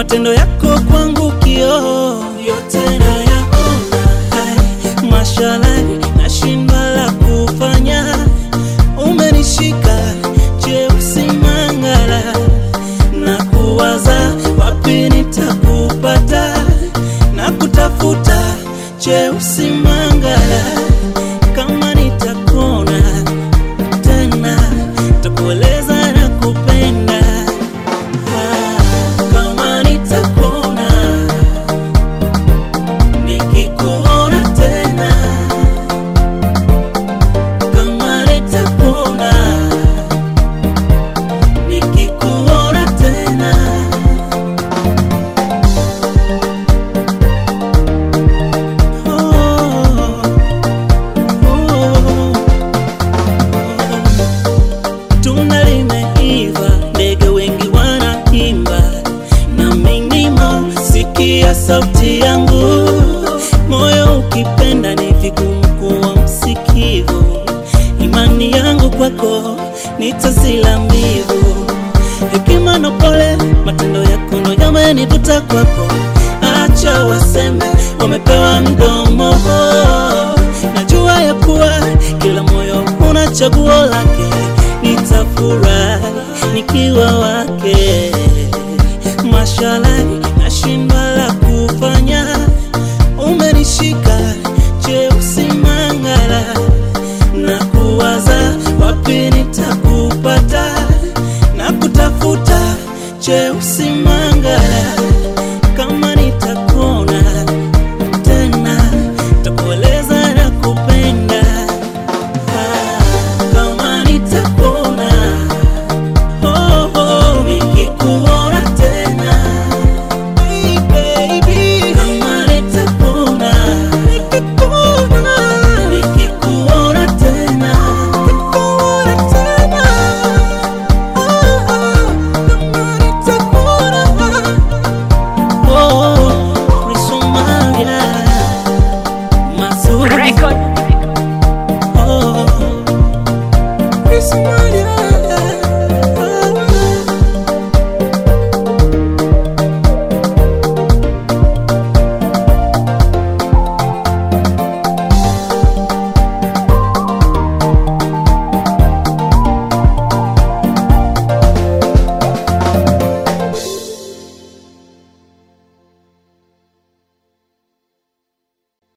matendo yako kwangu kioo, yote nayaona. Hai, Mashallah, nashindwa la kufanya, umenishika cheusi mangala na kuwaza wapi nitakupata na kutafuta cheusi mangala kama nitakona tena takueleza na kupenda Ah, kama nitakona nikikuona tena kama nitakona nikikuona tena oh, oh. Tunda limeiva, ndege wengi wanaimba, na minimo sikia sauti yangu. Moyo ukipenda ni vigumu kuwa msikivu, imani yangu kwako nitazila mbivu. Hekima na pole, matendo yako ndo yamenivuta kwako. Acha waseme wamepewa mdomo, najua ya kuwa kila moyo una chaguo lake. Nitafurahi nikiwa wake. Mashallah, nashindwa la kufanya, umenishika cheusi mangala na kuwaza wapi nitakupata na kutafuta cheusi mangala